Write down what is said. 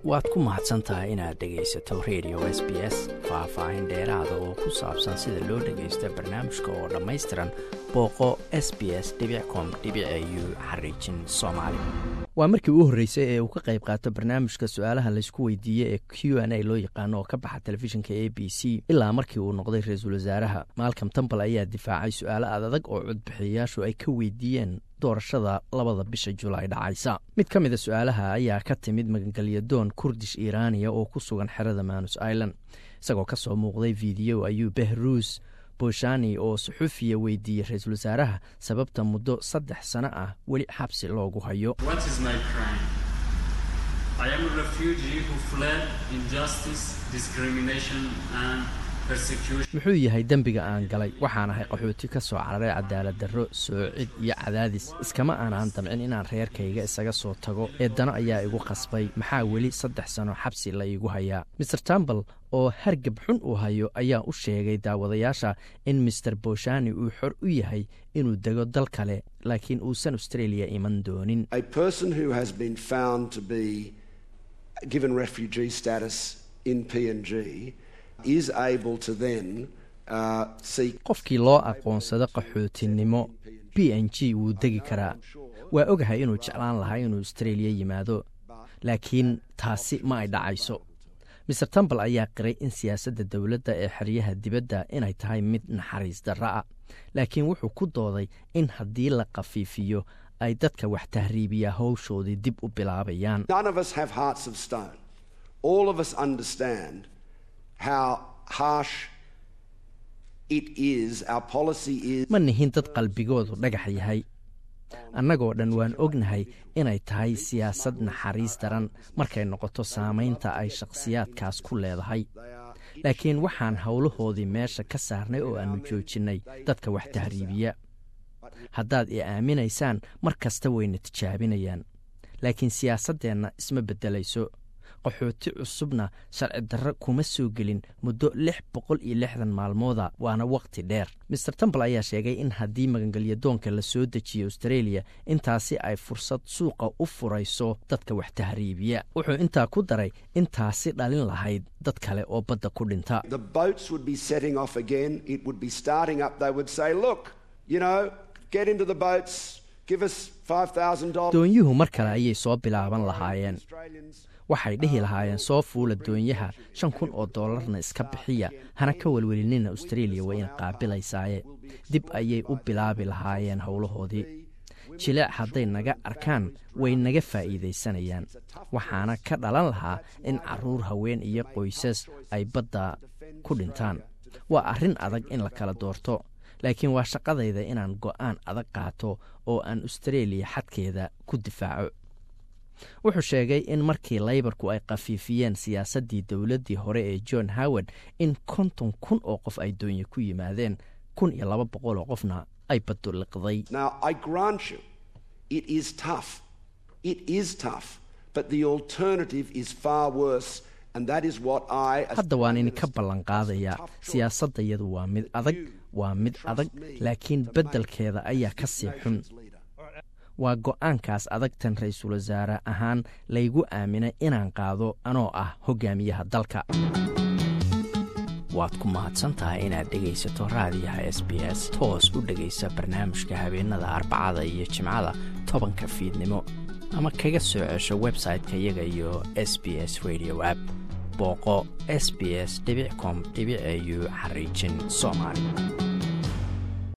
waad ku mahadsan tahay inaad dhegaysato radio s b s faah-faahin dheeraada oo ku saabsan sida loo dhagaysto barnaamijka oo dhammaystiran booqo s b s com u xariijin soomaali waa markii u horreysay ee uu ka qayb qaato barnaamijka su-aalaha laysku weydiiyey ee q n a loo yaqaano oo ka baxa telefishinka a b c ilaa markii uu noqday ra-iisul wasaaraha malcom tambal ayaa difaacay su-aalo adadag oo codbixiyayaashu ay ka weydiiyeen doorashada labada bisha julaay dhacaysa mid ka mida su-aalaha ayaa ka timid magangelyadoon kurdish iiraaniya oo ku sugan xerada manus island isagoo ka soo muuqday fiideo ayuu behruus boshani oo suxufiya weydiiyey ra-iisul wasaaraha sababta muddo saddex sano ah weli xabsi loogu hayo muxuu yahay dembiga aan galay waxaan ahay qaxooti ka soo cararay cadaalad darro soocid iyo cadaadis iskama aanaan damcin inaan reerkayga isaga soo tago eedano ayaa igu qasbay maxaa weli saddex sano xabsi la iigu hayaa maer tambal oo hargab xun uu hayo ayaa u sheegay daawadayaasha in maer boshani uu xor u yahay inuu dego dal kale laakiin uusan australia iman doonin qofkii loo aqoonsado qaxootinimo b n g wuu degi karaa waa ogahay inuu jeclaan lahaa inuu australia yimaado laakiin taasi ma ay dhacayso maer tambal ayaa qiray in siyaasadda dowladda ee xeryaha dibadda inay tahay mid naxariis darro ah laakiin wuxuu ku dooday in haddii la khafiifiyo ay dadka wax tahriibiya howshoodii dib u bilaabayaan ma nihin dad qalbigoodu dhagax yahay annagoo dhan waan ognahay inay tahay siyaasad naxariis daran markay noqoto saamaynta ay shakhsiyaadkaas ku leedahay laakiin waxaan howlahoodii meesha ka saarnay oo aannu joojinnay dadka wax tahriibiya haddaad i aaminaysaan mar kasta wayna tijaabinayaan laakiin siyaasaddeenna isma beddelayso qaxooti cusubna sharci darro kuma soo gelin muddo lix boqol iyo lixdan maalmooda waana wakhti dheer maer tambal ayaa sheegay in haddii magangelyadoonka la soo dejiyo australia intaasi ay fursad suuqa u furayso dadka wax tahriibiya wuxuu intaa ku daray intaasi dhalin lahayd dad kale oo badda ku dhinta doonyuhu mar kale ayay soo bilaaban lahaayeen waxay dhihi lahaayeen soo fuula doonyaha shan kun oo doolarna iska bixiya hana ka welwelinina australia waa ina qaabilaysaaye dib ayay u bilaabi lahaayeen howlahoodii jileec hadday naga arkaan way naga faa'iidaysanayaan waxaana ka dhalan lahaa in carruur haween iyo qoysas ay badda ku dhintaan waa arrin adag in la kala doorto laakiin waa shaqadayda inaan go'aan adag qaato oo aan australia xadkeeda ku difaaco wuxuu sheegay in markii laybarku ay khafiifiyeen siyaasaddii dowladdii hore ee john howard in konton kun oo qof ay doonye ku yimaadeen kun iyo laba boqol oo qofna ay baddu liqday hadda waan idinka ballanqaadayaa siyaasaddayadu waa mid adag waa mid adag laakiin beddelkeeda ayaa ka sii xun waa go'aankaas adagtan ra-iisul wasaare ahaan laygu aaminay inaan qaado anoo ah hogaamiyaha dalka waad ku mahadsantahay inaad dhegaysato raadiyaha s b s toos u dhegaysa barnaamijka habeenada arbacada iyo jimcada tobanka fiidnimo ama kaga soo cesho website-ka iyaga iyo s b s radio app booqo s b s com au xariijin soomaali